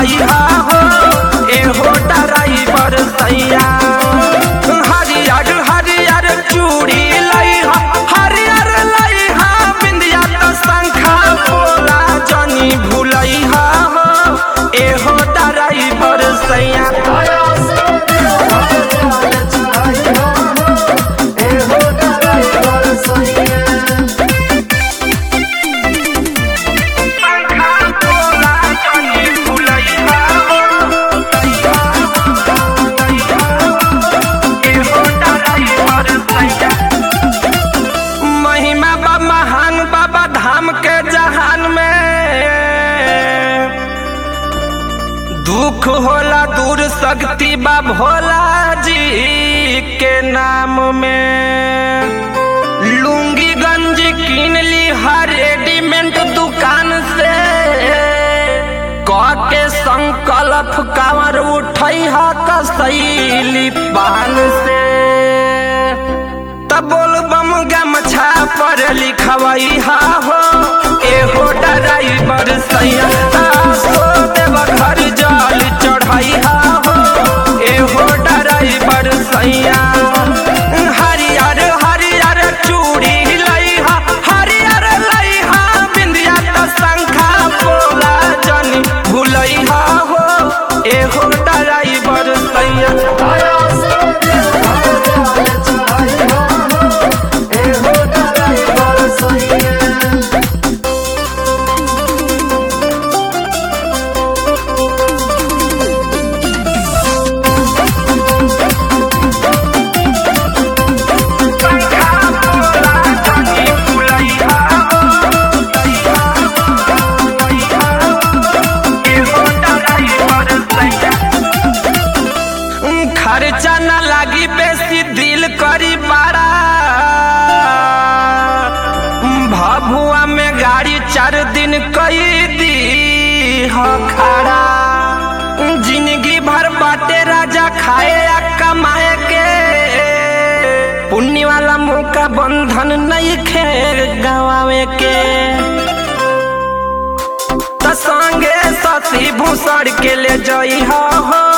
चढ़ैहा हो एहो ड्राइवर सैया हरियर हरियर चूड़ी लैहा हरियर लैहा बिंदिया तो शंखा बोला जनी भूलैहा हो एहो ड्राइवर सैया शंखा बोला जनी भूलैहा हो एहो ड्राइवर सैया महिमा बा महान बाबा धाम के जहान में दुख होला दूर शक्ति बा भोला जी के नाम में लुंगी गंजी कीन ली हर रेडीमेड दुकान से कह के संकल्प कांवर उठई हा कसैली पान से तब बोल बम गमछा पर लिखवई हा हो एहो ड्राइवर सैया सो देव घर जल चढ़ई हा हो एहो ड्राइवर सैया हरियर हरियर चूड़ी लइहा हरियर लइहा बिंदिया तो शंखा बोला जनी भूलइहा हो एहो ड्राइवर सैया शंखा बोला जनी भूलइहा हो एहो ड्राइवर सैया खर्चा न लागी बेसी दिल करी बारा भभुआ में गाड़ी चार दिन कई दी हो खड़ा जिंदगी भर बाटे राजा खाए या कमाए के पुण्य वाला मौका बंधन नहीं खे गवावे के त संगे सती भूसड़ के ले जई हो